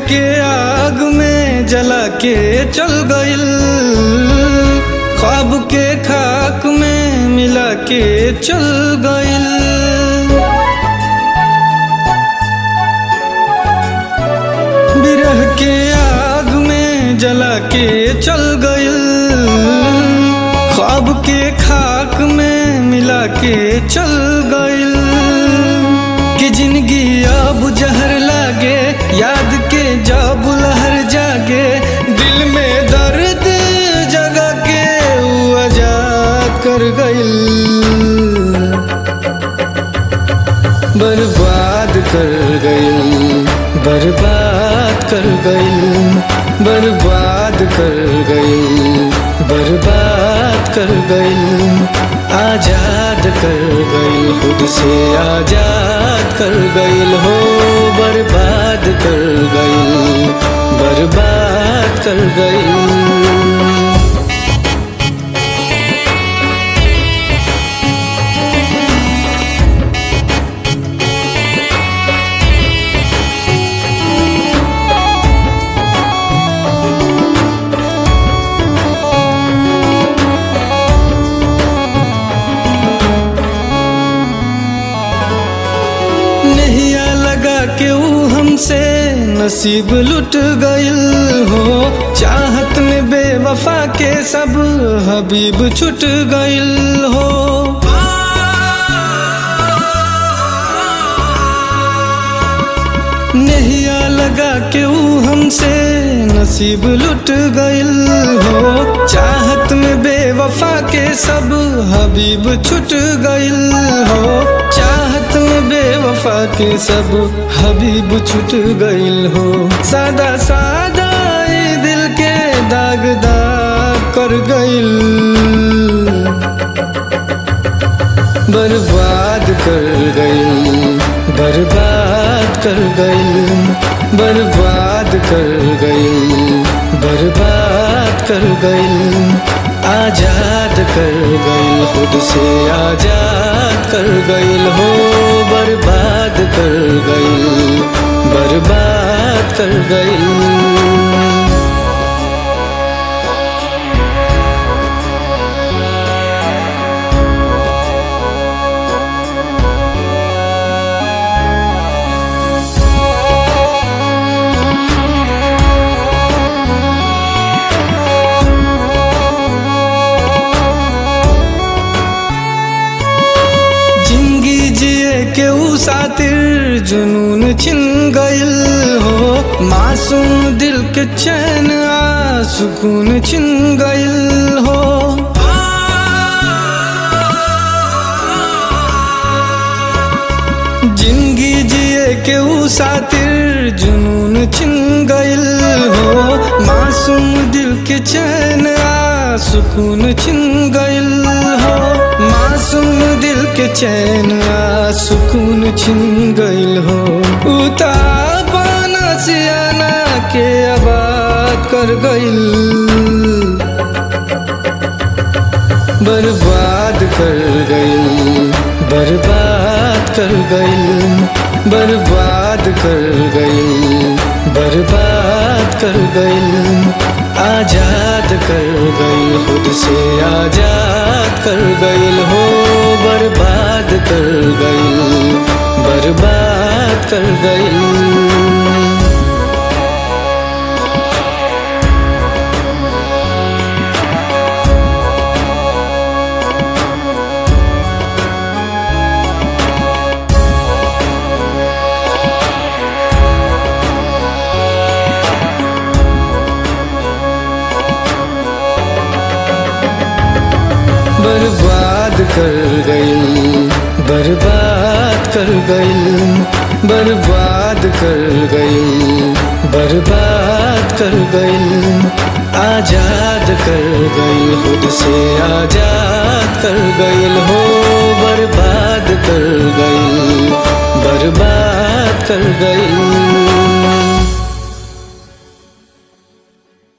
के आग में जला के चल गइल ख्वाब के खाक में मिला के चल गइल बिरह के आग में जला के चल गइल ख्वाब के खाक में मिला के चल गइल कि जिंदगी अब जहर लागे याद के जब लहर जागे दिल में दर्द जगा के ऊ आजाद कर गइल बर्बाद कर गइल बर्बाद कर गइल बर्बाद कर गइल बर्बाद कर गइल आजाद कर गइल खुद से आजाद कर गइल हो बर्बाद कर गइल बर्बाद कर गइल नहिया लगा के ऊ हमसे नसीब लुट गइल हो चाहत में बेवफा के सब हबीब छुट गइल हो नहिया लगा के ऊ हमसे नसीब लुट गइल हो चाहत में बेवफा के सब हबीब छुट गइल हो चाहत में बेवफा के सब हबीब छुट गइल हो सादा सादा ई दिल के दाग दाग कर गइल बर्बाद कर गइल बर्बाद कर गइल बर्बाद कर गइल बर्बाद कर गइल आजाद कर गइल खुद से आजाद कर गइल हो बर्बाद कर गइल बर्बाद कर गइल जिंदगी जिए के ऊ सातिर जुनून छिन गइल हो मासूम दिल के चैन आ सुकून छिन गइल हो जिंदगी जिए के ऊ सातिर जुनून छिन गइल हो मासूम दिल के चैन आ सुकून छिन गइल हो मासूम दिल के चैन आ सुकून छिन गइल हो उता पाना सियाना के आबाद कर गइल बर्बाद कर गइल बर्बाद कर गइल बर्बाद कर गइल बर्बाद कर गइल आजाद कर गइल खुद से आजाद कर गइल हो बर्बाद कर गइल बर्बाद कर गइल बर्बाद कर गइल बर्बाद कर गइल बर्बाद कर गइल बर्बाद कर गइल आजाद कर गइल खुद से आजाद कर गइल हो बर्बाद कर गइल बर्बाद कर गइल